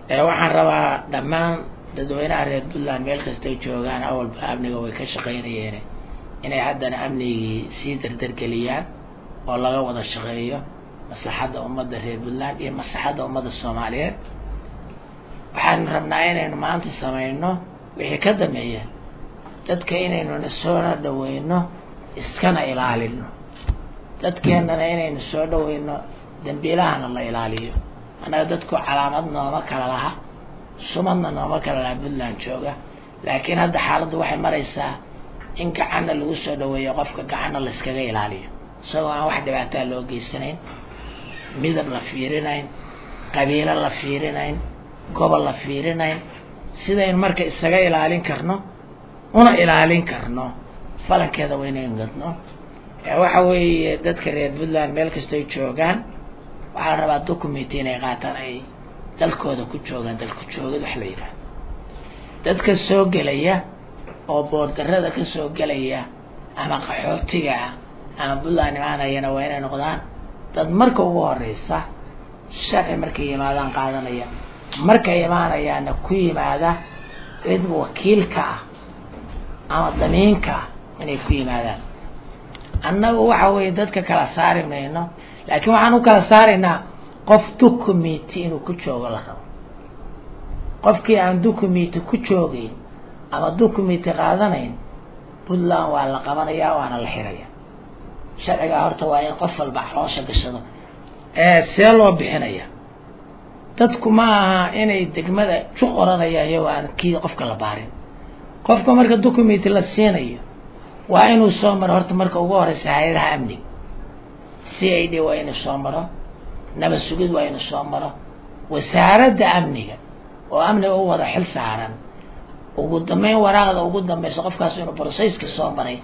waxaan rabaa dhammaan dadweynaha reer puntland meel kastay joogaan awalba amniga way ka shaqaynayeen inay haddana amnigii sii dardargeliyaan oo laga wada shaqeeyo maslaxadda ummadda reer puntland iyo maslaxadda ummadda soomaaliyeed waxaan rabnaa inaynu maanta samayno wixii ka dambeeya dadka inaynu nasoona dhaweyno iskana ilaalino dadkeennana inaynu soo dhaweyno dambiilahana la ilaaliyo annaga dadku calaamad nooma kala laha sumadna nooma kala laha puntland jooga laakiin hadda xaaladdu waxay maraysaa in gacanna lagu soo dhaweeyo qofka gacanna la iskaga ilaaliyo isagoo aan wax dhibaataa loo geysanayn midab la fiirinayn qabiilo la fiirinayn gobol la fiirinayn sidaynu marka isaga ilaalin karno una ilaalin karno falankeeda waynaynu gadno waxa weeye dadka reer puntland meel kastoy joogaan waxaa la rabaa documenti inay qaataan ay dalkooda ku joogaan dalku joogad wax la yidhaha dadka soo gelaya oo boordarada ka soo gelaya ama qaxootiga ah ama puntland imaanayana waa inay noqdaan dad marka ugu horeysa sharci markay yimaadaan qaadanaya markay imaanayaana ku yimaada cid wakiilka ah ama damiinka ah inay ku yimaadaan annagu waxa weeye dadka kala saari mayno laakiin waxaan u kala saaraynaa qof documenti inuu ku joogo la rabo qofkii aan documenti ku joogeyn ama documenti qaadanayn puntland waa la qabanayaa waana la xiraya sharcigaa horta waa in qof walba caloosha gashado see loo bixinaya dadku ma aha inay degmada ju qoranayaan iyagoo aan kii qofka la baarin qofka marka documenti la siinayo waa inuu soo maro horta marka ugu horeysa hay-adaha amniga c i d waa inuu soo maro nabad sugid waa inuu soo maro wasaaradda amniga oo amniga u wada xil saaran ugu dambeyn waraaqda ugu dambeysa qofkaas inuu brocesski soo maray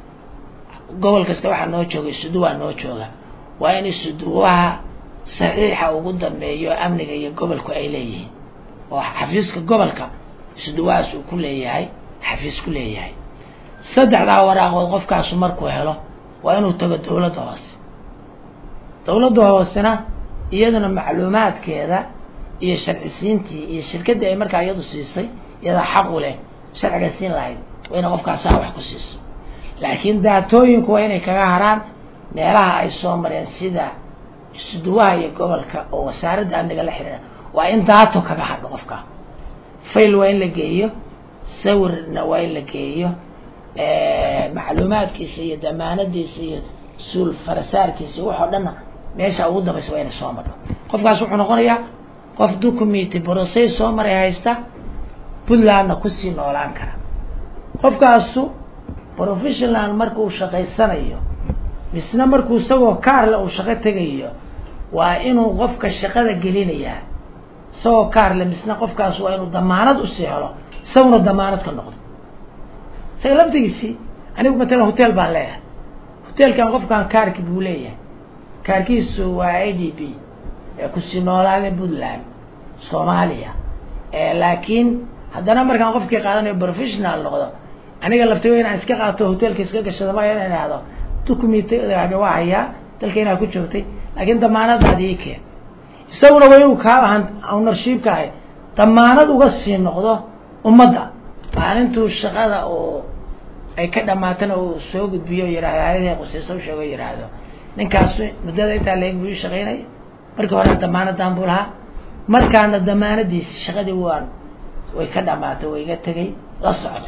gobol kasta waxaa noo joogay suduwaa noo jooga waa in suduwaha saxiixa ugu dambeeyo amniga iyo gobolku ay leeyihiin oo xafiiska gobolka suduwahaas uu ku leeyahay xafiis ku leeyahay saddexdaa waraaqood qofkaasu markuu helo waa inuu tago dawladda hoose dawladda hoosena iyaduna macluumaadkeeda iyo sharcisiintii iyo shirkaddii ay markaa iyadu siisay iyadaa xaq u leh sharciga siin lahayd waa inay qofkaasaa wax ku siiso laakiin daatooyinku waa inay kaga haraan meelaha ay soo mareen sida suduwaha iyo gobolka oo wasaaradda amniga la xiriira waa in daato kaga hadho qofka fail waa in la geeyo sawirna waa in la geeyo macluumaadkiisa iyo damaanadiisa iyo suul farasaarkiisa waxoo dhanna meesha ugu dambaysa waa inay soo marto qofkaas wuxuu noqonayaa qof documenti brocess soo maray haysta puntlandna kusii noolaan kara qofkaasu professional marka uu shaqaysanayo misna markuu isagoo kaarle uu shaqo tegayo waa inuu qofka shaqada gelinayaa isagoo kaarle misna qofkaas waa inuu damaanad usii helo isaguna damaanad ka noqdo isaga laftigiisii anigu matalan hotel baan leeyahay hotelkan qofkan kaarki buu leeyahay kaarkiisu waa i d b kusii noolaada puntland soomaaliya laakiin haddana markaan qofkii qaadanayo professional noqdo aniga laftigo inaan iska qaato hotelka iska gashado maya inaan ihahdo documentigaadi waa hayaa dalka inaa ku joogtay laakiin damaanadaadi ii keen isaguna waa inuu kaa ahaan ownershiipka ahay damaanad uga sii noqdo ummadda maalintuu shaqada oo ay ka dhamaatana uu soo gudbiyo yihahdo hayadii qusiisa usheego yihahdo ninkaas muddada intaa leeg buu ii shaqaynaya markii hore damaanadan buu lahaa markaana damaanadiisi shaqadii waan way ka dhamaatay way iga tegay la socdo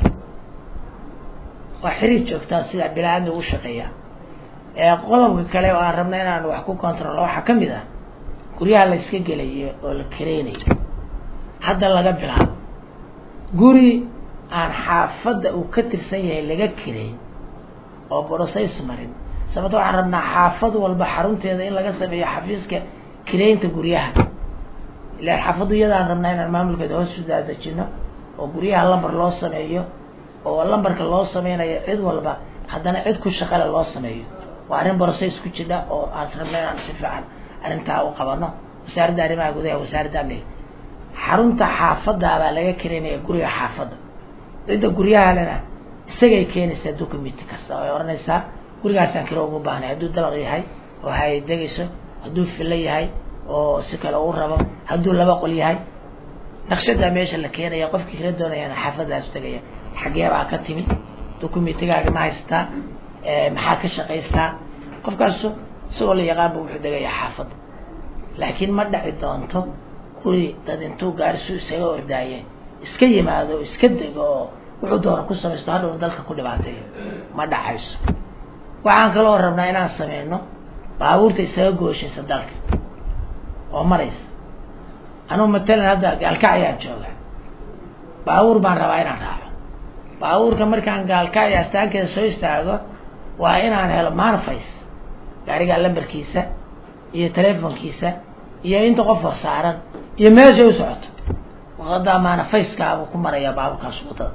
waa xiriir joogtaa sida bilaaadmi u shaqeeya qodobka kale oo aan rabna inaan wax ku controlo waxaa kamid ah guryaha la iska gelayo oo la kareynayo hadda laga bilaabo guri aan xaafadda uu ka tirsan yahay laga kareyn oo brocess marin sababto waxaan rabnaa xaafad walba xarunteeda in laga sameeyo xafiiska kareynta guryaha ilaan xaafaddu iyadaan rabnaa inaan maamulkeeda hoos u daadejino oo guryaha lambar loo sameeyo oo lambarka loo sameynayo cid walba haddana cid ku shaqale loo sameeyo waa arrin brocess ku jidha oo aan rabna inaan si fiican arrintaa u qabano wasaaradda arrimaha gudaha wasaaradda amniga xarunta xaafadaabaa laga kareynaya guriga xaafadda cidda guryahalena isagay keenaysaa documenti kasta ay odhanaysaa gurigaasaan kiro ugu baahnay hadduu dabaq yahay oo hay degayso hadduu filo yahay oo si kale uu rabo hadduu laba qol yahay naqshadaa meesha la keenaya qofkii kala doonayana xaafadaasu tegaya xagee baa ka timid documentigaaga ma haysataa maxaa ka shaqaysaa qofkaasu isagoo la yaqaan bu wuxuu degayaa xaafadda laakiin ma dhaci doonto guri dad intuu gaarisu isaga ordaaye iska yimaado iska dego oo wuxuu doona ku samaysto hadhowna dalka ku dhibaateeyo ma dhacayso waxaan kaloo rabnaa inaan sameyno baabuurta isaga gooshaysa dalka oo maraysa anugu matalan hadda gaalkacyaan jooga baabuur baan rabaa inaan raaco baabuurka markaan gaalkacya astaankeeda soo istaago waa inaan helo manface gaarigaa lambarkiisa iyo telefonkiisa iyo inta qof oo saaran iyo meeshay u socoto waqadaa manafacekaabuu ku marayaa baabuurkaas wadada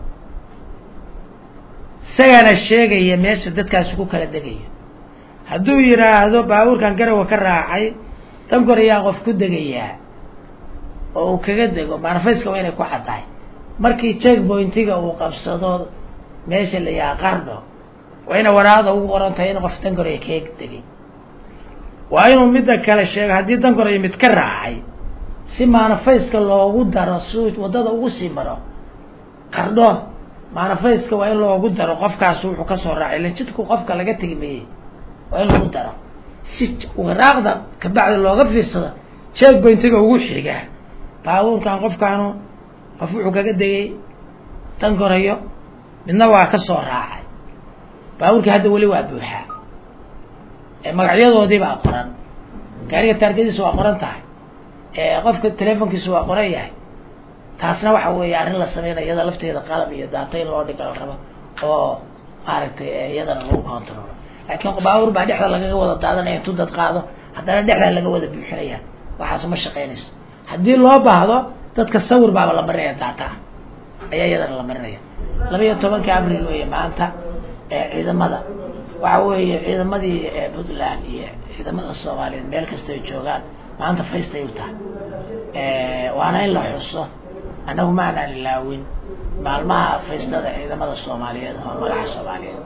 isagaana sheegaya meesha dadkaasi ku kala degayo hadduu yidhaahdo baabuurkan garawa ka raacay tan korayaa qof ku degayaa oo uu kaga dego manafaceka waa inay ku caddahay markii check pointiga uu qabsado meesha la yahaa qardho waa ina waraaqda ugu qoran tahay in qof dan koraya kaga degay waa inuu midda kale sheego haddii dan koraya mid ka raacay si manafaceka loogu daro si waddada ugu sii maro qardho manafaceka waa in loogu daro qofkaas wuxuu kasoo raacay ilan jidku qofka laga tegi mayey waa in lagu daro si waraaqda kabacdi looga fiirsado check pointiga ugu xiga baabuurkan qofkaanu qof wuxuu kaga degay dan korayo midna waa ka soo raacay baabuurkii hadda weli waa buuxaa magacyadoodii baa qoran gaariga taargadiisa waa qoran tahay qofka telefonkiisa waa qoran yahay taasna waxa weeye arrin la sameynayo iyada lafteeda qalab iyo daato in loo dhiga la rabo oo maaragtay iyadana lagu controlo laakiin baabuur baa dhexda lagaga wada daadanaya intuu dad qaado haddana dhexdaa laga wada buuxinaya waxaas ma shaqeynayso haddii loo baahdo dadka sawir baaba la marinaya daata ah ayaa iyadana la marinaya laba iyo tobanka abril weeye maanta ciidamada waxa weeye ciidamadii puntland iyo ciidamada soomaaliyeed meel kasta ay joogaan maanta faystay u tahay waana in la xuso annagu ma anaan ilaawin maalmaha faystada ciidamada soomaaliyeed oo magaca soomaaliyeed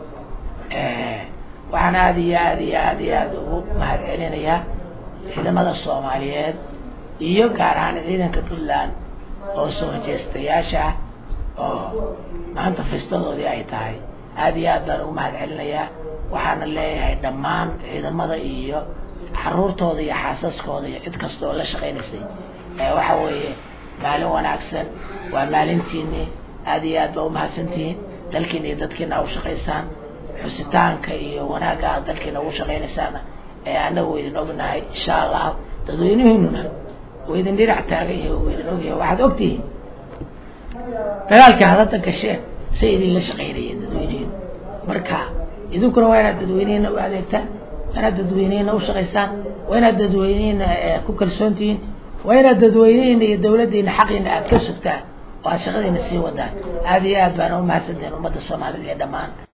waxaan aada iyo aad iyo aad iyo aada ugu mahad celinayaa ciidamada soomaaliyeed iyo gaar ahaan ciidanka puntland oo soo jeestayaasha ah oo maanta faystadoodii ay tahay aada iyo aad baan ugu mahad celinayaa waxaana leeyahay dhammaan ciidamada iyo caruurtooda iyo xaasaskooda iyo cid kasta oo la shaqaynaysay waxa weeye maalin wanaagsan waa maalintiini aada iyo aad baa umahadsantihiin dalkiina iyo dadkiina u shaqaysaan xusitaanka iyo wanaagga aad dalkiina ugu shaqaynaysaana ee anagu idin ognahay insha allah dadweynihiinuna wa idin dhinac taagan yahay wa idin ogyahay waxaad ogtihiin dagaalka hadada gasheen say idinla shaqaynayeen dadweynihiin marka idinkuna waa inaad dadweynihiina u adeegtaan waa inaad dadweynihiina u shaqaysaan waa inaad dadweynihiina ku kalsoon tihiin waa inaad dadweynihiina iyo dawladdiina xaqiina aad ka sugtaan oo aad shaqadiina sii wadaan aada iyo aad baana umahadsantihiin ummadda soomaalida iyo dhammaan